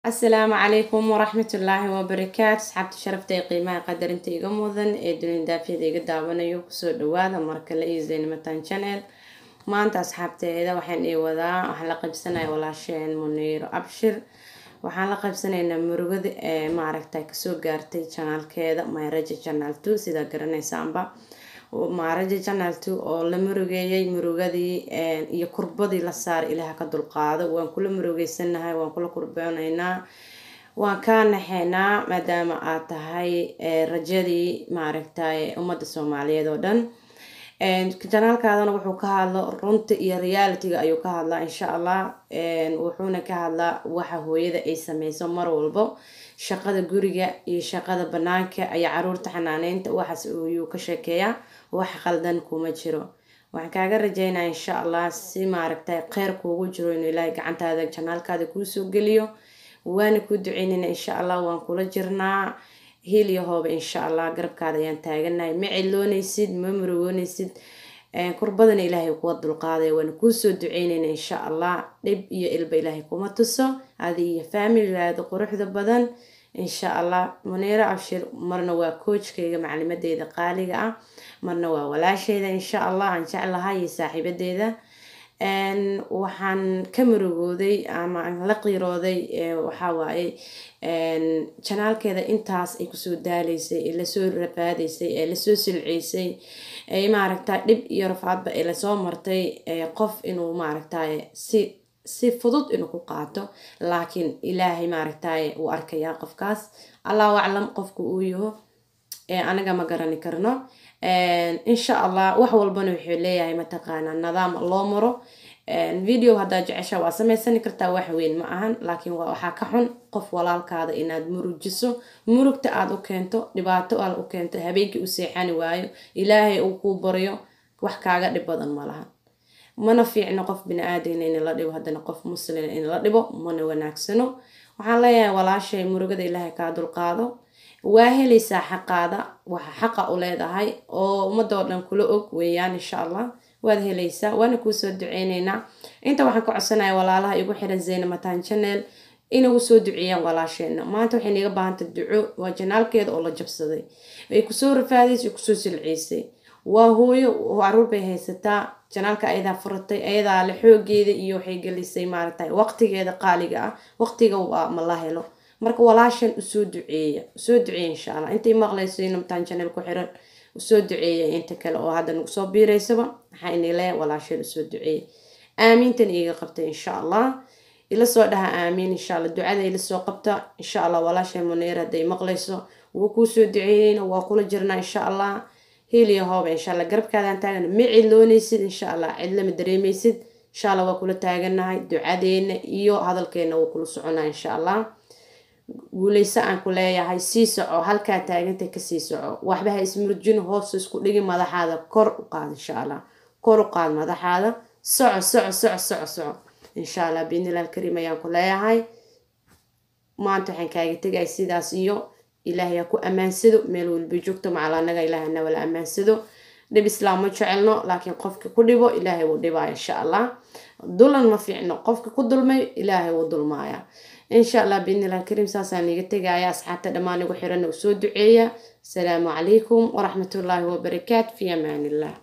asalaamu calaykum waraxmatullaahi wabarakaatu asxaabta sharafta ee qiimaha qadarinta iga mudan ee dunin daafiyada iga daawanayo kusoo dhawaada markale iyo zaynamatan channel maanta asxaabteeda waxaan ii wadaa waxaan la qaybsanaya walaasheen muniiro abshir waxaan la qaybsanaynaa murugada ee maaragta kasoo gaartay janaalkeeda mayraja janaal two sidaa garanaysaanba maaraja janaal two oo la murugeeyay murugadii iyo kurbadii la saaray ilaah ka dulqaado waan kula murugeysanahay waan kula kurbeynaynaa waan kaa naxeynaa maadaama aad tahay rajadii maaragtay ummadda soomaaliyeed oo dhan janaalkaadana wuxuu ka hadlo runta iyo realityga ayuu ka hadlaa insha allah wuxuuna ka hadlaa waxa hooyada ay sameyso mar walbo shaqada guriga iyo shaqada banaanka iyo caruurta xanaaneynta waxaas ayuu ka sheekeeyaa wax qaldan kuma jiro waxaan kaaga rajeynaya insha allah si maaragtay kheyr kuugu jiro inuu ilaahay gacantaada janaalkaada kuusoo geliyo waana kuu duceynayna insha allah waan kula jirnaa hiil iyo hooba insha allah garabkaada ayaan taaganahay ma ciloonaysid ma murugoonaysid kurbadana ilaahay kuwa dulqaadaya waana kuusoo duceynayna insha allah dhib iyo ilba ilaahay kuma tuso adi iyo faamiligaada quruxda badan insha allah muniiro abshir marna waa koojkayga maclimadeeda qaaliga ah marna waa walaasheyda insha allah aan jeclahay iyo saaxiibadeeda waxaan ka murugooday ama aan la qiirooday waxawaaye janaalkeeda intaas ay kusoo daaleysay ee lasoo rafaadaysay ee lasoo silceysay ee maaragta dhib iyo rafaadba ee lasoo martay qof inuu maaragtay si si fudud inuu ku qaato laakiin ilaahay maaragtay uu arkayaa qofkaas allahu aclam qofka uu yaho anaga ma garani karno insha allah wax walbana wuxuu leeyahay mataqaanaa nidaam loo maro video haddaa jecesha waa sameysani kartaa wax weyn ma ahan laakiin waxaa ka xun qof walaalkaada inaad murujiso murugta aada u keento dhibaato aad u keento habeenkii u seexani waayo ilaahay uu kuu baryo wax kaaga dhib badan ma laha mana fiicno qof bini-aadamna in la dhibo haddana qof muslina in la dhibo mana wanaagsano waxaan leeyahay walaashay murugada ilaahay kaa dulqaado waa helaysaa xaqaada waxa xaqa u leedahay oo ummadoo dhan kula og weeyaan insha allah waad helaysaa waana kuusoo duceyneynaa inta waxaan ka codsanaya walaalaha igu xiran zaynamatan channel inagu soo duceeyaan walaasheena maanta waxay niga baahantay duco waa janaalkeeda oo la jabsaday ay kusoo rafaadaysay kusoo silceysay waa hooyo caruur bay haysataa janaalka ayadaa furatay ayadaa le xoogeeda iyo waxay gelisay maaragtay waqtigeeda qaaliga ah waqtiga waa ma la helo marka walaashan usoo duceeya usoo duceeya insha allah intay maqlayso inamtaan janal ku xiran usoo duceeya inta kale oo hadda nagu soo biiraysaba maxaa inay leeyahay walaashan usoo duceeya aamiintan iiga qabtay insha allah ila soo dhaha aamiin insha allah ducada ila soo qabta insha allah walaashan muniir hadday maqlayso wuu kuusoo duceyneyna waa kula jirnaa insha allah hiiliya hooba insha allah garabkaadaan taagana ma ciloonaysid insha allah cidlama dareemaysid insha allah waa kula taaganahay ducadeena iyo hadalkeena wuu kula soconaa insha allah guuleyso aan ku leeyahay sii soco halkaa taaganta kasii soco waxba ha ismurjin hoos isku dhigi madaxaada kor u qaad insha allah kor u qaad madaxaada soco soco soco soco soco insha allah biidnilah alkariim ayaan ku leeyahay maanta waxaan kaaga tegay sidaas iyo ilaahay ha ku ammaansado meel walba joogto macal anaga ilaahay na wala ammaansado dhib islaam ma jecelno laakiin qofka ku dhibo ilaahay wuu dhibaa insha allah dulan ma fiicno qofka ku dulmay ilaahay wuu dulmaaya insha allah biidnilah alkariim saasaan iga tegaya asxaabta dhammaan igu xiran u soo duceeya asalaamu calaykum waraxmatullaahi wabarakaatu fi amaan illah